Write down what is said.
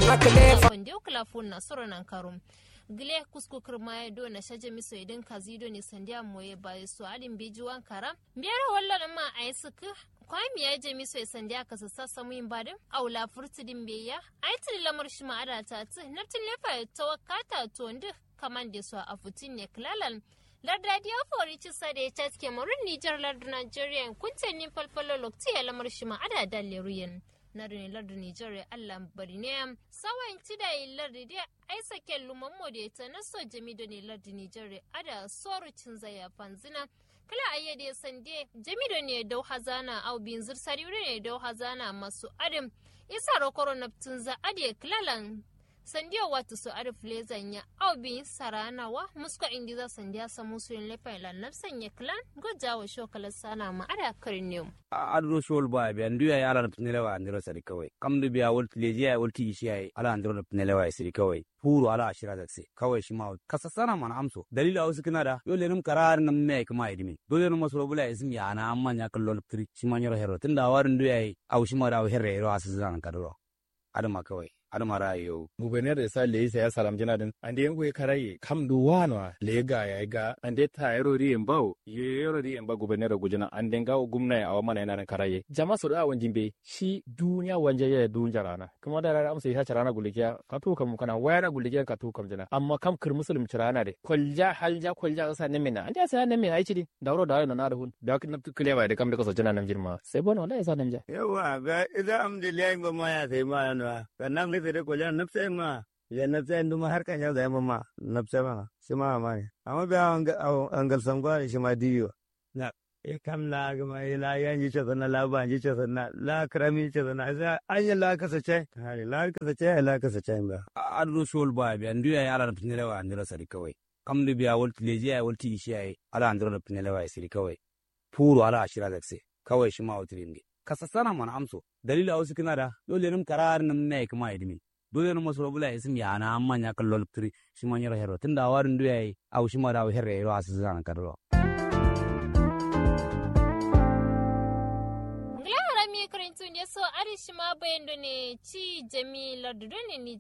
nakle wanda yau kilafon na soro nan karum gile kusku kirma ya do na shaje miso idan kazido ne sandiya moye ba su alin bejuwan kara biyar wallan ma a yi suka kwami ya je miso ya sandiya ka sassa samuyin badin aula furtudin beya a yi tili lamar shi ma'ada ta ti naftin lefa ya tawakata to ndi kaman da su a futin ne kilalan lardadi ya fori ci sa da ya caske marin nijar lardu nigeria kuntanin falfalo lokti ya lamar shi ma'ada da leruyen na da lardu nijar allah bari ne sawan ci da lardu da ai sake luman modeta na so jami da ne lardu nijar ada soru cin zaya fanzina kala ayyade sande jami da ne dau hazana au bin zirsari ne dau hazana masu adam isa rokoro naptun za ade klalan sandiya wata su arif lezan ya au bin saranawa muska indi za sandiya samu su yin lefa ilan nafsan ya klan goja wa shokalar sana ma ada karin ne adro shol ba be andu ya ala pnele wa andiro sari kawai kam du biya wol leji ya wol ti shi ya ala andiro pnele wa sari kawai puru ala ashira da se kawai shi ma kasa sana man amso dalila ausu kina da yo lenum karar nam me kuma idimi dole no masoro bula ism ya na amma nya kallo tri shi ma nyoro hero tunda warin du ya au shi ma da herre ro asu zan kadro adama kawai adama rayo gubernar da sa le ya salam jina din ande yango karaye kam du wano le ga ya ga ande ta yaro ri en bawo ye yaro ri en ba gubernar da gujina ande ga gumna ya awama na nan karaye jama so da wanjin be shi duniya wanje ya dunja rana kuma da rana amsa ya rana gulikiya ka to kam kana waya na gulikiya ka to kam jina amma kam kir muslim rana de kolja halja kolja sa ne mina ande sa ne mina ai cidi dawro da na da hun da kin kilewa da kam da kaso jina nan jirma sai bon wallahi sa nan ja yawa ga idan amdiliyan ba ma ya sai ma na kanam ne sai ko jan nafsa ma ya nafsa ndu ma har kan ya zai ma nafsa ma shi ma ma ne amma ba an gal sam gwa shi ma diyo na e kam la ga mai la yan ji ce na la ba ji ce na la krami ce na za an yi la kasa ce hari la kasa ce la kasa ce ba adu shol ba bi andu ya ala pinele wa andira sari kawai kam du biya wol leji ya wol ti shi ya ala andira pinele wa sari kawai puru ala ashira da se kawai shi ma wutrin kasa sana mana amso dalila wasu kina da dole nim karar nim ne kuma idimi dole nim maso bula isim ya na amma nya kallo lutri shi man yaro hero tunda warin du yayi au shi ma da herre yaro asu zan kadro ngla harami karintun ya so arishi ma bayan ne ci jami lardu ne ni